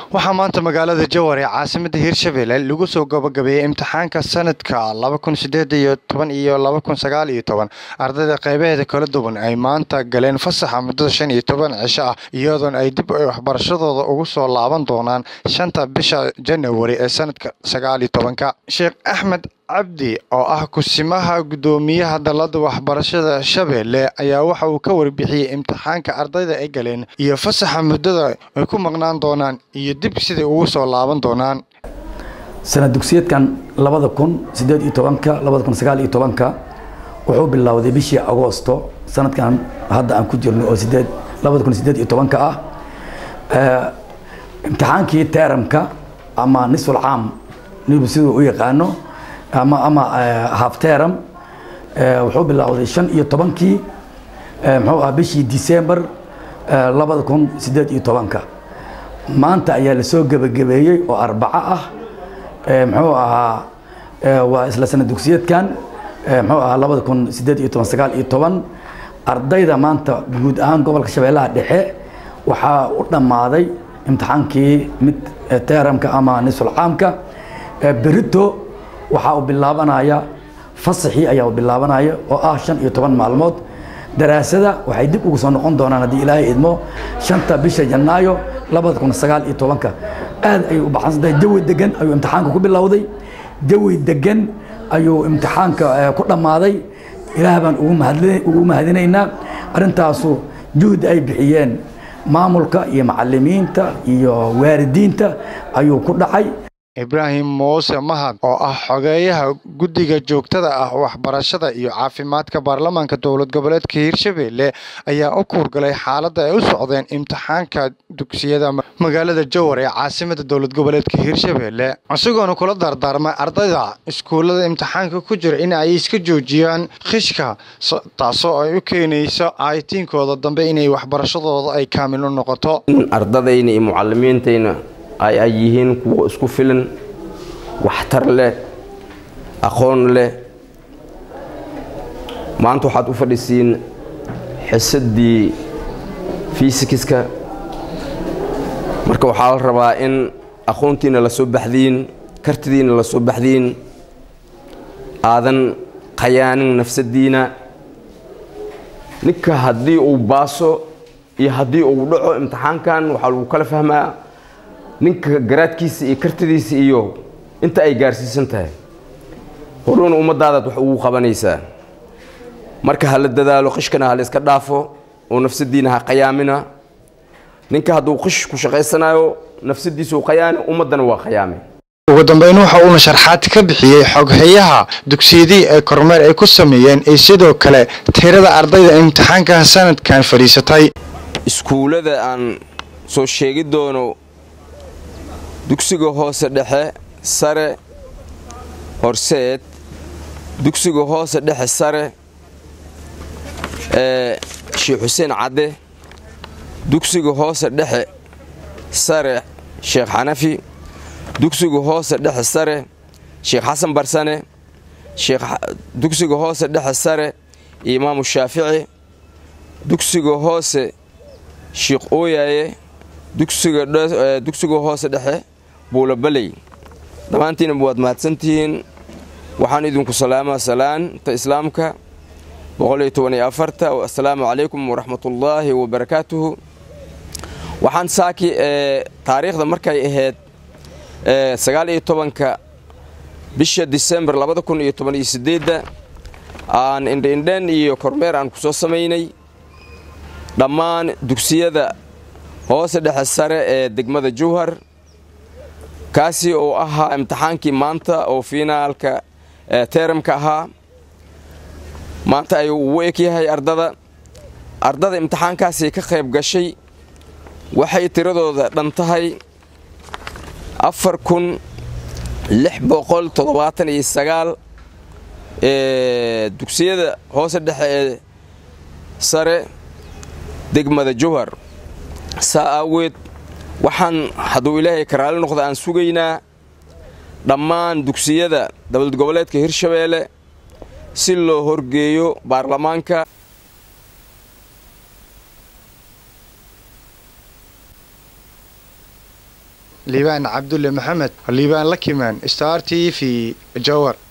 waxaa maanta magaalada jowhar ee caasimada hirshabelle lagu soo gabagabeeyey imtixaanka sanadka laba kun sideed iyo toban iyo laba kun sagaal iyo toban ardayda qeybaheeda kala duwan ay maanta galeen fasaxa muddada shan iyo toban cisho ah iyadoona ay dib waxbarashadooda ugu soo laaban doonaan shanta bisha janawari ee sanadka sagaal iyo tobanka sheekh axmed cabdi oo ah kusimaha guddoomiyaha dalada waxbarashada shabeelle ayaa waxa uu ka warbixiyey imtixaanka ardayda ay galeen iyo fasaxa muddada ay ku maqnaan doonaan iyo dib siday ugu soo laaban doonaan sanad dugsiyeedkan labada kun sideed iyo tobanka labada kun sagaal iyo tobanka wuxuu bilowday bishii agoosto sanadkan hadda aan ku jirno oo sideed labada kun sideed iyo tobanka ah imtixaankii teramka ama nisful caam nibu siduu u yaqaano ama ama halfteram wuxuu bilowday shan iyo tobankii muxuu ah bishii december labada kun sideed iyo tobanka maanta ayaa lasoo gebagabeeyey oo arbaco ah muxuu ahaa waa isla sanad dugsiyeedkan muxuu ahaa labada kun sideed iyo toban sagaal iyo toban ardayda maanta guud ahaan gobolka shabeellaha dhexe waxaa u dhammaaday imtixaankii mid teramka ama nisful caamka berito waxaa uu bilaabanaya fasaxii ayaa u bilaabanaya oo ah shan iyo toban maalmood daraasada waxay dib ugu soo noqon doonaan haddii ilaahay idmo shanta bisha janaayo labada kun sagaal iyo tobanka aad ayay u baxsan tahay jawi degan ayuu imtixaanka ku bilowday jawi degan ayuu imtixaanka ku dhammaaday ilaah baan ugu mahadinaynaa arrintaasu juhdi ay bixiyeen maamulka iyo macalimiinta iyo waalidiinta ayuu ku dhacay ibraahim muuse mahad oo ah xogeeyaha guddiga joogtada ah waxbarashada iyo caafimaadka baarlamaanka dowlad goboleedka hirshabelle ayaa u kuurgalay xaaladda ay u socdeen imtixaanka dugsiyada magaalada jowhar ee caasimada dowlad goboleedka hirshabelle isagoona kula dardaarmay ardayda iskuullada imtixaanka ku jira in ay iska joojiyaan khishka taasoo ay u keenayso aaytiinkooda dambe inay waxbarashadooda ay kaamil u noqoto ardadayna iyo mucalimiintayna ay ay yihiin kuwo isku filan waxtar leh aqoon leh maanta waxaad u fadhisiin xisaddii fiisikiska marka waxaa la rabaa in aqoontiina la soo baxdiin kartidiina la soo baxdiin aadan khayaanin nafsaddiina ninka haddii uu baaso iyo haddii uu dhaco imtixaankan waxaa lagu kala fahmaa ninka garaadkiisa iyo kartidiisa iyo inta ay gaarsiisan tahay horuuna ummaddaadaad wax ugu qabanaysaa marka ha la dadaalo qishkana ha la iska dhaafo oo nafsaddiina ha qayaamina ninka hadduu qish ku shaqaysanayo nafsaddiisa u qayaani ummaddana waa qayaame ugu dambeyn waxa uuna sharxaad ka bixiyey xoghayaha dugsiyadii ee kormeer ay ku sameeyeen iyo sidoo kale tirada ardayda imtixaankan sanadkan fadhiisatay iskuullada aan soo sheegi doono dugsiga hoose dhexe sare horseed dugsiga hoose dhexe sare ee sheekh xuseen cadde dugsiga hoose dhexe sare sheekh xanafi dugsiga hoose dhexe sare sheekh xasan barsane dugsiga hoose dhexe sare imaamu shaafici dugsiga hoose sheekh ooyaaye dugsiga hoose dhexe buulabaley dhammaantiina waad mahadsantihiin waxaan idinku salaamaa salaanta islaamka assalaamu calaykum waraxmatullaahi wabarakaatuhu waxaan saaki taariikhda markay ahayd sagaal iyo tobanka bisha disembar labada kun iyo toban iyo sideedda aan indhaindhan iyo kormeer aan ku soo samaynay dhammaan dugsiyada hoose dhexe sare ee degmada jowhar kaasi oo ahaa imtixaankii maanta oo fiinaalka teramka ahaa maanta ayuu ugu eg yahay ardada ardada imtixaankaasi ka qayb gashay waxay tiradooda dhan tahay afar kun lix boqol toddobaatan iyo sagaal dugsiyada hoose dhexe ee sare degmada jowhar saa aaweed waxaan hadduu ilaahay ka raali noqda aan sugaynaa dhammaan dugsiyada dowlad goboleedka hirshabeelle si loo horgeeyo baarlamaanka liibaan cabdulle maxamed liibaan lakimaan star t v jowar